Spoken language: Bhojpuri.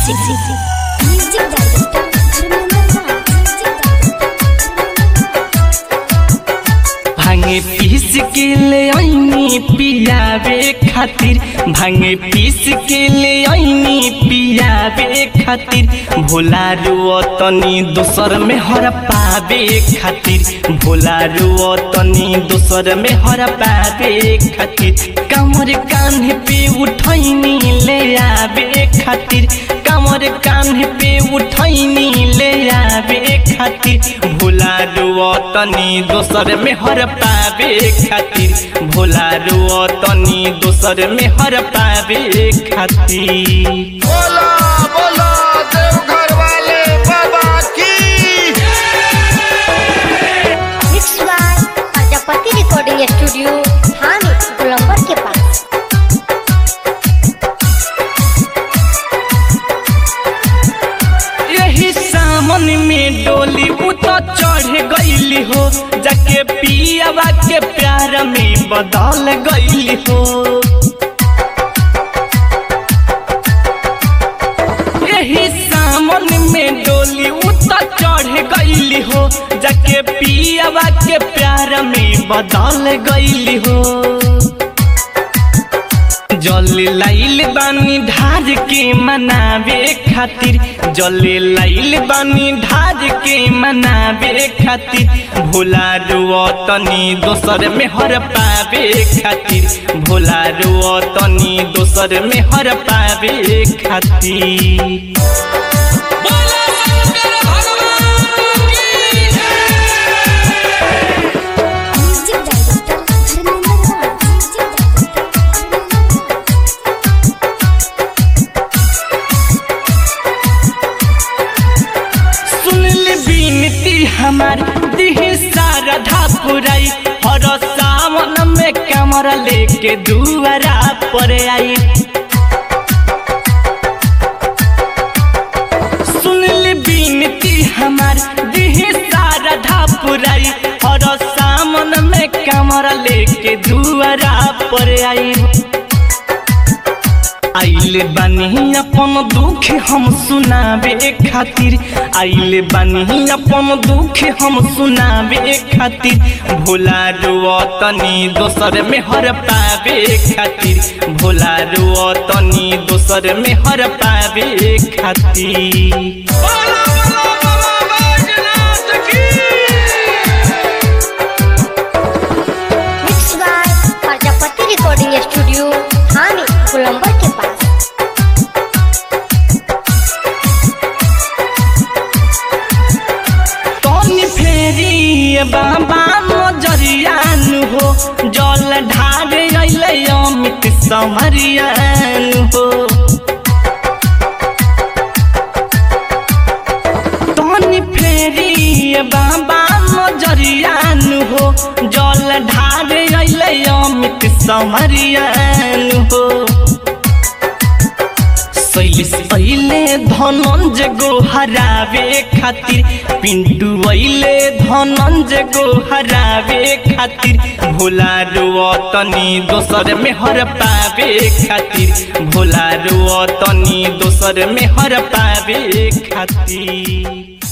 music music director Dharmendra Raj music भांगे पीस के ले आईनी पियावे खातिर भांगे पीस के ले आईनी पियावे खातिर भोला रुओ तनी दोसर में हर पावे खातिर भोला रुओ तनी दोसर में हर पावे खातिर कमर कान्हे पे उठैनी ले आवे खातिर कमर कान्हे पे उठैनी ले आवे खातिर भोला रुओ तनी दोसर में हर पावे खातिर भोला रुओ तनी दोसर में हर पावे खातिर बोला बोला देवघर वाले बाबा की mix by Prajapati recording studio थाने गोलंबर के पास यही सामन में डोली उ तो चढ़ गईली हो जाके पियावा के प्यार में बदल गईली हो यही सामन में डोली उ तो चढ़ गईली हो जाके पियावा के प्यार में बदल गईली हो जल लाइल बानी ढार के मनावे खातिर जल लाइल बानी ढार के मनावे खातिर भोला रुओ तनी दोसर में हर पावे खातिर भोला रुओ तनी दोसर में हर पावे खातिर music director Dharmendra Raj music director सुन ले बिनती हमार दिह सारधा पुराई हर सावन में कमर लेके दुआरा पर आई सुन ले बिनती हमार दिह सारधा पुराई हर सावन में कमर लेके दुआरा पर आई आइले बानी अपन दुख हम सुनावे खातिर आइले बानी अपन दुख हम सुनावे खातिर भोला रुओ तनी दोसर में हर पावे खातिर भोला रुओ तनी दोसर में हर पावे खातिर बोला बोला बाबा बैजनाथ की mix by Prajapati recording studio थाने गोलंबर के पास तनी फेरी बाबा नजरियान हो जल ढार अइले अमित समरियान हो तनी फेरी बाबा नजरियान हो जल ढार अइले अमित समरियान हो शैलिस अइले धनंज गो हरावे खातिर पिंटू अइले धनंज गो हरावे खातिर भोला रुओ तनी दोसर में हर पावे खातिर भोला रुओ तनी दोसर में हर पावे खातिर